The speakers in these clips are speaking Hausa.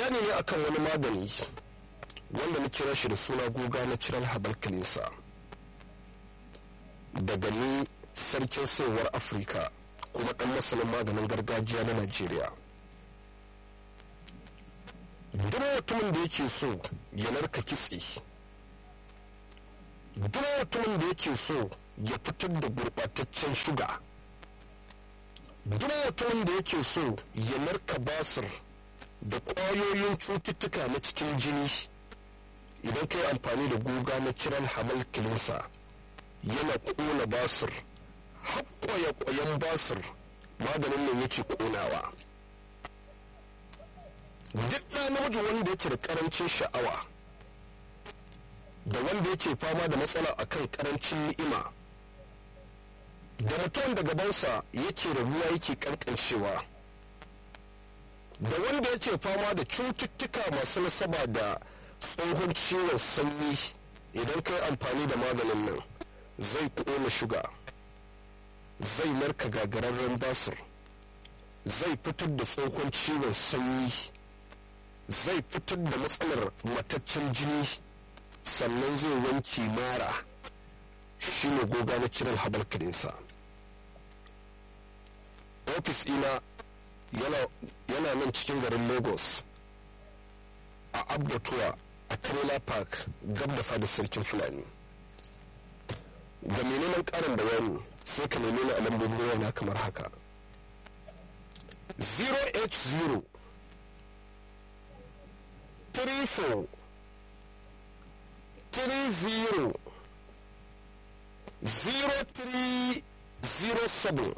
bayani ne akan wani magani wanda na kira shi da suna goga na ciral habal kalinsa daga ni sarkin sayarwar afirka kuma ɗan masanin maganin gargajiya na najeriya duk mutumin da yake so ya narka kitse duk mutumin da yake so ya fitar da gurɓataccen shuga duk mutumin da yake so ya narka basir da ƙwayoyin cututtuka na cikin jini idan ka yi amfani da guga na kiran hamal kilinsa yana ƙona basir haƙƙoya ƙwayan basir maganin nan yake ƙonawa duk ɗa namiji wanda yake da ƙarancin sha'awa da wanda yake fama da matsala akan ƙarancin ni'ima da mutum da gabansa yake rabuwa yake ƙanƙancewa da wanda yake fama da cututtuka masu nasaba da tsohon ciwon sanyi idan kai amfani da maganin nan zai ƙona shuga zai narka gagararren basir zai fitar da tsohon ciwon sanyi zai fitar da matsalar mataccen jini sannan zai wanke mara shi ne goga na kiran habal kadinsa ofis ina yana nan cikin garin lagos a abdatuwa a trailer park gab da fadar sarkin fulani ga mai neman karin bayani sai ka nemi ni a lambobin wayana kamar haka 080 34 30 0307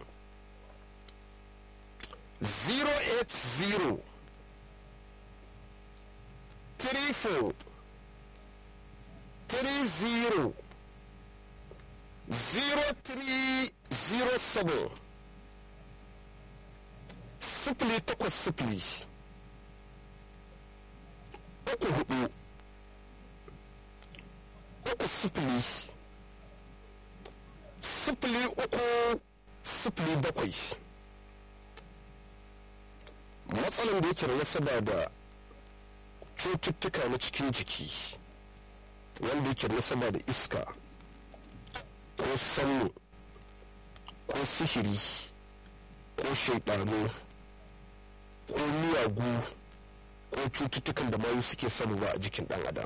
080 34 30 0307 sifili takwas sifili uku hudu uku sifili sifili uku sifili bakwai matsalan da yake da nasaba da cututtuka na cikin jiki wanda yake da nasaba da iska ko sanmu ko sihiri ko shaidanu ko miyagu ko cututtukan da mayu suke samuwa a jikin ɗan adam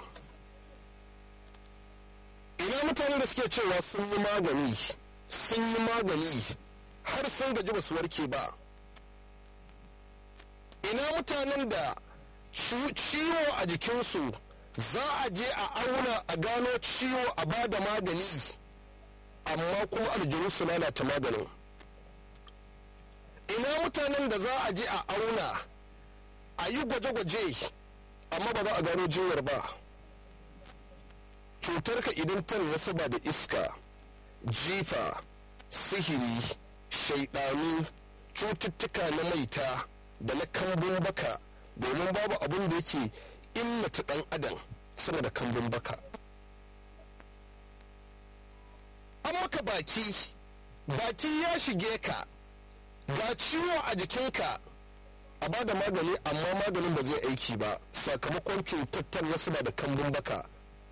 ina mutanen da suke cewa sun yi magani sun yi magani har sun gaji ba su warke ba ina mutanen da ciwo a jikinsu za a je a auna a gano ciwo a ba da magani amma kuma aljanu su lalata maganin ina mutanen da za a je a auna a yi gwaje-gwaje amma ba za a gano jinyar ba cutarka idan ta nasaba da iska jifa sihiri shaidanu cututtuka na maita da na kambun baka domin babu abin da yake illata ɗan adam sama da kambun baka an maka baki baki ya shige ka ga ciwo a jikinka a ba da magani amma maganin ba zai aiki ba sakamakon cutar wasu ba da kambun baka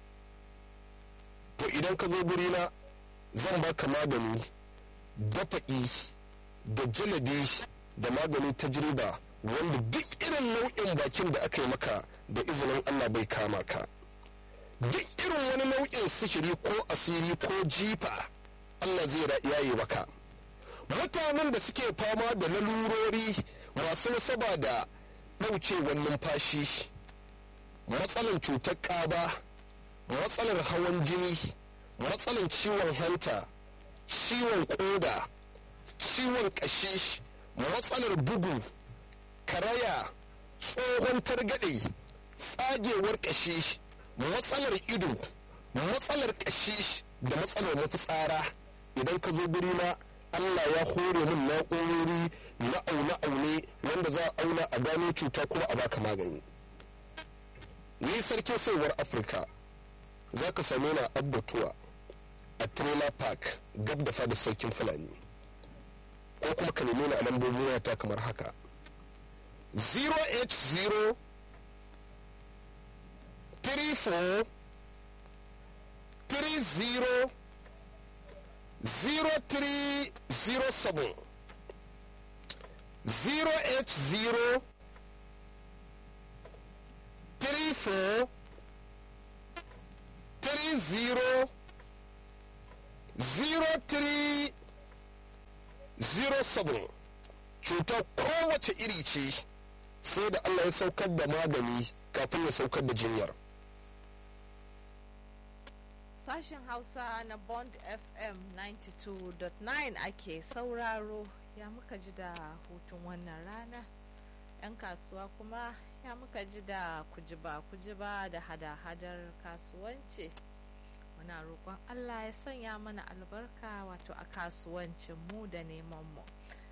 to idan ka zo gurina zan baka magani dafa'i da jalabi da magani ta jirba wanda duk irin nau'in bakin da aka yi maka da izinin allah bai kama ka duk irin wani nau'in sihiri ko asiri ko jifa allah zai yaye maka mutanen da suke fama da lalurori masu nasaba da ɗaukewar numfashi matsalar cutar ƙaba matsalar hawan jini matsalar ciwon hanta ciwon ƙoda ciwon ƙashi matsalar bugu karaya tsohon targaɗe tsagewar ƙashi matsalar ido matsalar ƙashi da matsalar mafitsara idan ka zo guri na Allah ya hore min na'urori na aune-aune wanda za a auna a gano cuta kuma a baka magani ni sarkin saiwar afirka za ka same na abbatuwa a trailer park gab da fada sarkin fulani ko kuma ka nemi na lambobin wata kamar haka 080 34 30 0307 080 34 30 0307 cutar kowace iri ce sai da Allah ya saukar da magani kafin ya saukar da jinyar. Sashen Hausa na Bond FM 92.9 ake sauraro ya muka ji da hutun wannan rana. 'Yan kasuwa kuma ya muka ji da kujiba kujiba da hada-hadar kasuwanci. Muna roƙon Allah ya sanya mana albarka wato a kasuwancin mu da neman mu.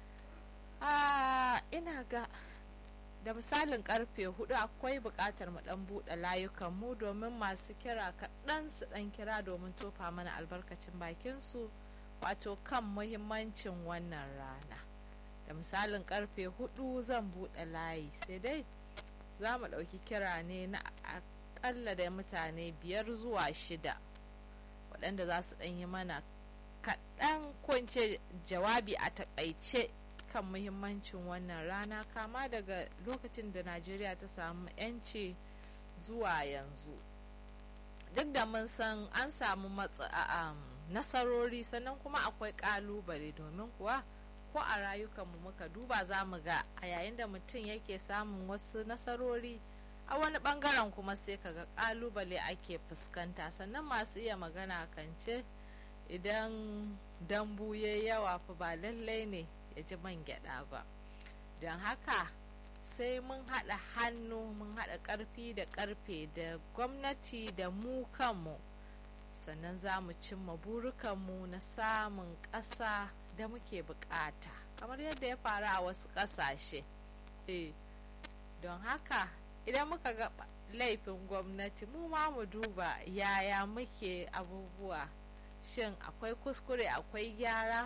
ina ga da misalin karfe hudu akwai bukatar mu dan bude layukan mu domin masu kira kaɗan su dan kira domin tofa mana albarkacin bakin su wato kan muhimmancin wannan rana da misalin karfe hudu zan bude layi sai dai za mu ɗauki kira ne na akalla da mutane biyar zuwa shida waɗanda za su ɗan yi mana kaɗan kunce jawabi a taƙaice kan muhimmancin wannan rana kama daga lokacin da najeriya ta samu 'yanci zuwa yanzu duk da mun san an samu nasarori sannan kuma akwai kalubale domin kuwa ko a rayukanmu muka duba za mu ga a yayin da mutum yake samun wasu nasarori a wani bangaren kuma sai kaga kalubale ake fuskanta sannan masu iya magana kan ce idan dambu ya yawa fa ba lallai ne ya ji man gyada ba don haka sai mun haɗa hannu mun haɗa ƙarfi da ƙarfe da gwamnati da mu kanmu sannan za mu cimma burukanmu na samun ƙasa da muke buƙata kamar yadda ya faru a wasu ƙasashe eh don haka idan muka ga laifin gwamnati mu ma mu duba yaya muke abubuwa shin akwai kuskure akwai gyara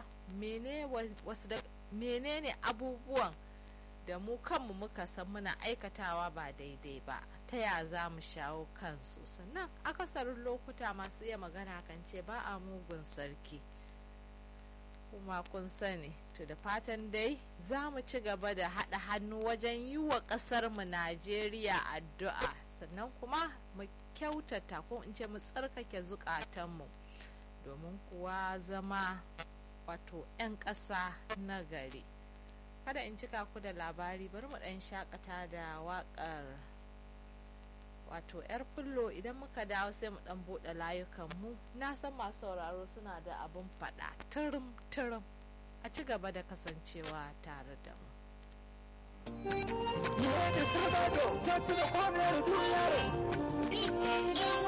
menene abubuwan da mu kanmu muka san muna aikatawa ba daidai ba ta ya za mu shawo kansu sannan akasarin lokuta masu iya magana kan ce ba a mugun sarki kuma kun sani to da fatan dai za mu ci gaba da haɗa hannu wajen yi wa ƙasarmu najeriya addu'a sannan kuma mu kyautata ko in ce mu tsarkake zukatanmu domin kuwa zama wato 'yan ƙasa na gari kada in cika ku da labari bari mu ɗan shakata da waƙar wato 'yar fullo idan muka dawo sai mu ɗan buɗe layukanmu na san masu sauraro suna da abin faɗa turum turum a ci gaba da kasancewa tare da mu